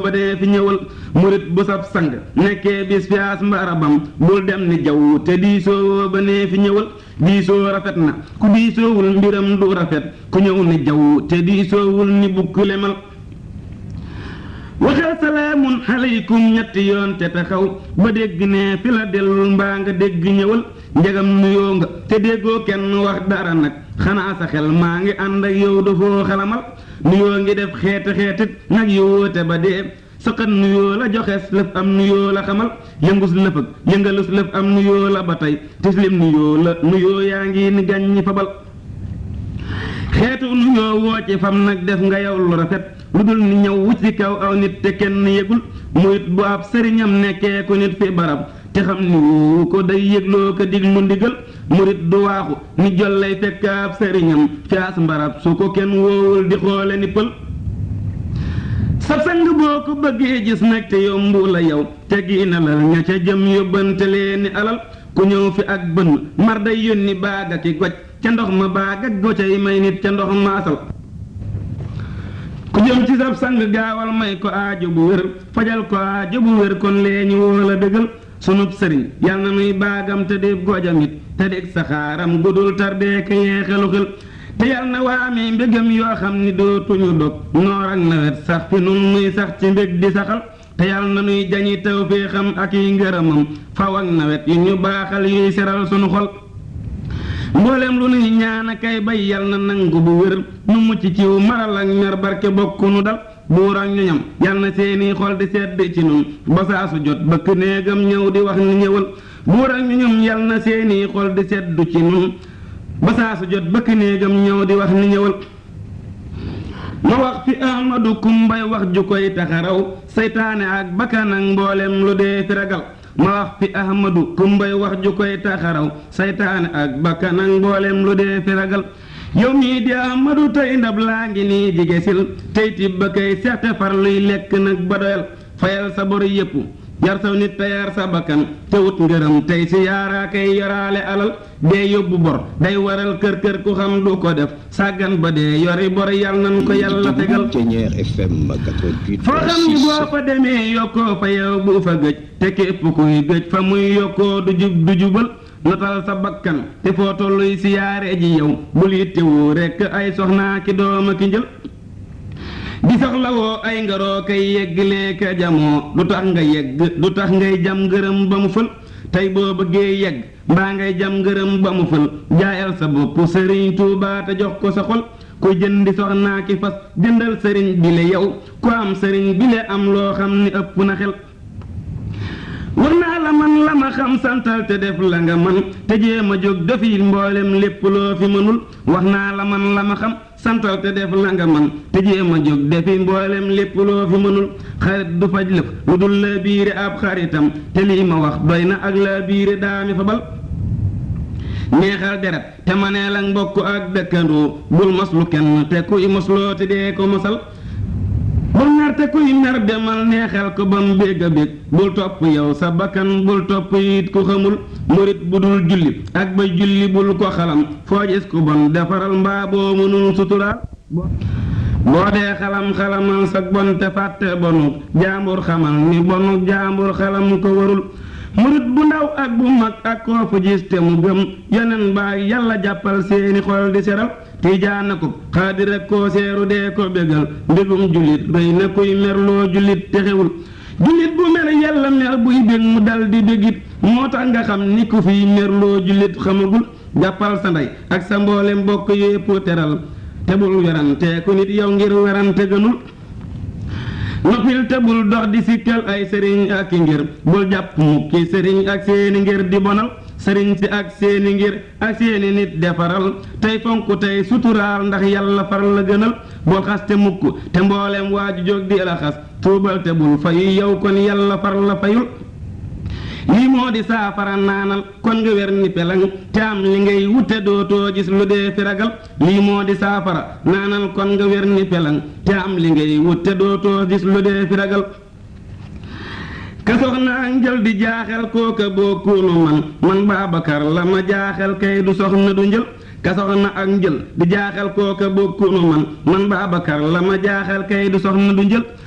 ba dee fi ñëwal murit bu sab sang nekkee bis fiyaas mbarabam bul dem ni jaww te diisoo ba nee fi ñëwal diisoo rafet na ku diisoowul mbiram du rafet ku ñëw ni jaww te diisoowul ni bukk lemal waxal salaamun aleykum ñetti yoon te taxaw ba dégg ne fi la dellul mbaa nga dégg ñëwal njagam nuyoo nga te déggoo kenn wax dara nag xanaa sa xel maa ngi ànd ak yow dafoo xalamal nuyoo ngi def xeeti xeetit nag yowoote ba dee saqat nuyoo la joxes lëf am nuyoo la xamal yëngus lëf ak yëngalus lëf am nuyoo la ba tey tislim nuyoo la nuyoo yaa ngi ni gàññi fabal xeetu nuyoo woo ci fam nag def nga yow lu rafet lu dul ni ñëw wuc ci kaw aw nit te kenn yëgul murit bu ab sëriñam nekkee ku nit fi barab te xam ni wuu ko day yëgloo ko diglu ndigal murit du waaxu ni jollay fekk ab sëriñam fias mbarab su ko kenn woowul di xoole ni pël sab sang boo ko bëggee gis nag te yombu la yow te giina la ña ca jëm yóbbante leen ni alal ku ñëw fi ak bënn mar day yónni baaga ki goj ca ndox ma baaga gocay may nit ca ndox ma asal ku jëm ci sab sang gaawal may ko aajo bu wér fajal ko aajo bu wér kon lee ñu woo la dëggal sunub sëriñ yal na nuy baagam te di gojamit te di saxaaram gudul tardee ka yeexelu xel te yal na waamee mbégam yoo xam ni dootuñu dog noor ak nawet sax fi nun nuy sax ci mbég di saxal te yal na nuy jañi taw fee xam ak yi ngërëmam faw ak nawet yu ñu baaxal yuy seral sunu xol mboolem lu nuy ñaan kay bay yal na nangu bu wér nu mucc ciw maral ak mer barke bokk nu dal buur ak ñoñam yal na seeni xol di sedd ci nun ba saa su jot bëkk néegam ñëw di wax ni ñëwal buur ak ñoñam yal na seeni xol di sedd ci nun ba saa su jot bëkk néegam ñëw di wax ni ñëwal ma wax fi ahmadu kumbay wax ju koy taxaraw saytaane ak bakkan ak mboolem lu dee fi ragal ma wax fi ahmadu kumbay wax ju koy taxaraw saytaane ak bakkan ak mboolem lu dee fi ragal yow mii di ahmadu tey ndab laa ngi nii jige sil tey tibb ba kay seexte far luy lekk nag ba doyal fayal sa bor yépp yar saw nit te yar sa bakkan te wut ngërëm tey si yaaraa kay yoraale alal dee yóbbu bor day waral kër kër ku xam du ko def sàggan ba dee yori bor yal nan ko yàlla tegal FM 88 foo xam ni boo fa demee yokkoo fa yow bu fa gëj te képp kuy gëj fa muy yokkoo du jub du jubal notal sa bakkan te foo tolluy siyaare ji yow bul yittewoo rekk ay soxnaa ki dooma ki njël di soxla woo ay ngaroo kay yegglee ka jamoo du tax nga yegg du tax ngay jam ngërëm ba mu fël tey boo bëggee yegg mbaa ngay jam ngërëm ba mu fël jaayal sa bopp sëriñ Tuubaa te jox ko sa xol ku jëndi soxnaa ki fas jëndal sëriñ bile yow ku am sëriñ bile am loo xam ni ëpp na xel war naa la man la ma xam santal te def la nga man te jéem a jóg defi mboolem lépp loo fi mënul wax naa la man la ma xam santal te def la nga man te jéem a jóg defi mboolem lépp loo fi mënul xarit du faj lëf lu dul la biire ab xaritam te lii ma wax doy na ak la biire daami fa bal neexal deret te maneel ak mbokk ak dëkkandoo bul moslu kenn te kuy mosloo te dee ko mosal bul mer te kuy mer demal neexal ko ba mu bég a bég bul topp yow sa bakkan bul topp it ku xamul murit bu dul julli ak ba julli bul ko xalam foo gis ku bon defaral mbaa boo mënul suturaal boo dee xalam xalamal sa bon te fàtte bonu jaambur xamal ni bonu jaambur xalam ko warul murit bu ndaw ak bu mag ak koo fu gis te mu gëm yeneen baa yàlla jàppal seeni xol di seral tiijaan na ko xaadir ak koo seeru dee ko bégal mbégum jullit rëy na kuy merloo jullit te xewul jullit bu mer yàlla mer buy bég mu dal di bégit moo tax nga xam ni ku fiy merloo jullit xamagul jàppal sa ndey ak sa mboolem mbokk yépp teral te bul werante ku nit yow ngir werante gënul noppil te bul dox di sikkal ay sëriñ ak i ngir bul jàpp mukki sëriñ ak seeni ngir di bonal sëriñ si ak seeni ngir ak seeni nit defaral tey fonk tey suturaal ndax yàlla far la gënal bul xas te mukk te mboolem waaju jóg di la xas tuubal te bul fayu yow kon yàlla far la fayul lii moo di saafara naanal kon nga wer ni pelang te am li ngay wute dootoo gis lu dee fi ragal lii moo di saafara naanal kon nga wer ni pelang te am li ngay wute dootoo gis lu dee fi ragal ka soxna ak njël di jaaxel kooka bokkunu man man Baabakar la ma jaaxel kay du soxna du njël ka soxna ak njël di jaaxel kooka bokkunu man man Baabakar la ma jaaxel kay du soxna du njël